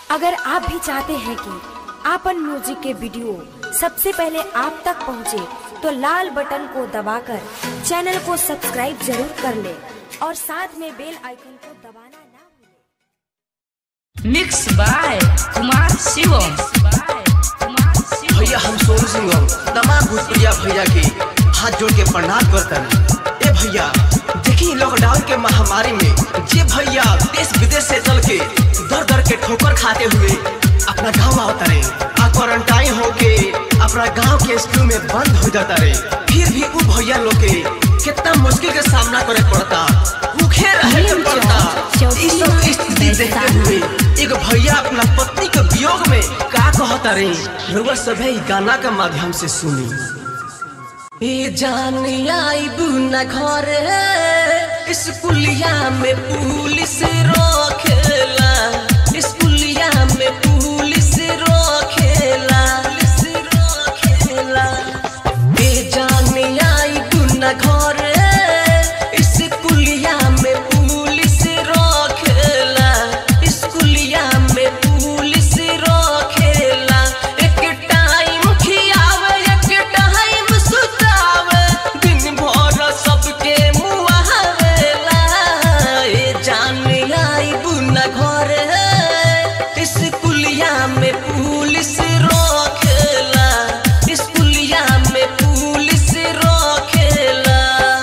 अगर आप भी चाहते हैं कि आपन म्यूजिक के वीडियो सबसे पहले आप तक पहुंचे, तो लाल बटन को दबाकर चैनल को सब्सक्राइब जरूर कर ले और साथ में बेल आइकन को दबाना ना भूलें। मिक्स बाय कुमार शिवम भैया हम सोनू सिंह हम तमाम भोजपुरिया भैया के हाथ जोड़ के प्रणाम करता ए भैया देखी लॉकडाउन के महामारी में जे भैया देश विदेश से चल के दर दर के ठोकर खाते हुए अपना गांव आवता रहे आ क्वारंटाइन होके अपना गांव के स्कूल में बंद हो जाता रहे फिर भी उ भैया लोग के कितना मुश्किल के सामना करे पड़ता भूखे रहे के पड़ता ई सब स्थिति देखते हुए एगो भैया अपना पत्नी के वियोग में का कहता रे रउआ सभे ई गाना के माध्यम से सुनी ए जान आईबू न घर स्कूलिया में पुलिस रोकेला स्कूलिया में पुलिस रोकेला पुलिस रोकेला ए जान आईबू न घर स्कूलिया में पुलिस रोकेला स्कूलिया में पुलिस रोकेला एक टाइम खियावे एक टाइम सुतावे दिन भर सबके मुआवेला ए जान आई बुना घर स्कूलिया में पुलिस रोकेला स्कूलिया में पुलिस रोकेला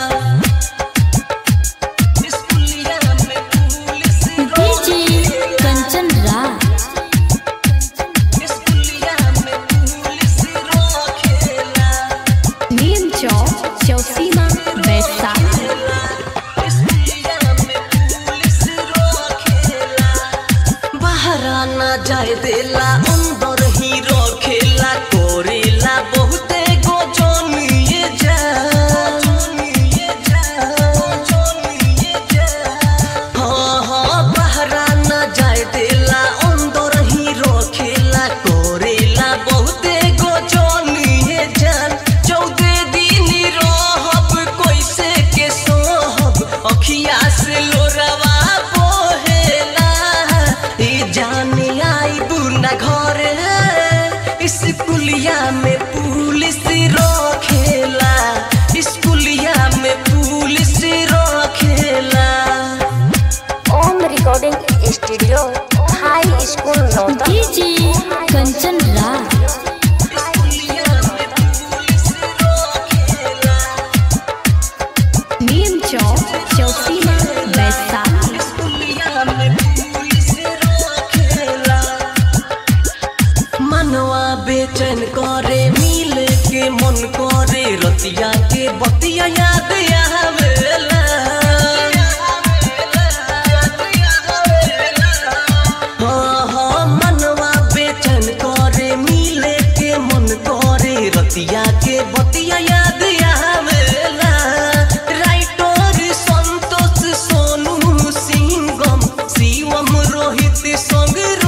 स्कूलिया में पुलिस डीजे कंचन राज स्कूलिया में पुलिस रोकेला नीम चौक चौसीमा वैशाली बहरा ना जाए देला अंदर ही रखेला कोरेला बहुते गोजन ये जा हाँ हाँ बहरा ना जाए देला अंदर ही रखेला कोरेला बहुते गोजन ये जान चौदह दिन रहब कैसे के सोहब अखिया से लोरवा बोहेला ई जान आई बुना घर स्कूलिया में पुलिस रखेला स्कूलिया में पुलिस रखेला Om recording studio high school Nauta DJ Kanchan Raj स्कूलिया में पुलिस रखेला नीम चौक चौसीमा वैशाली स्कूलिया में पुलिस रखेला मनवा बेचैन करे मिल के मन करे रतिया के बतिया याद आवेला हाँ हाँ मनवा बेचैन करे मिल के मन करे रतिया के बतिया याद आवेला राइटर संतोष सोनू सिंगम शिवम रोहित संग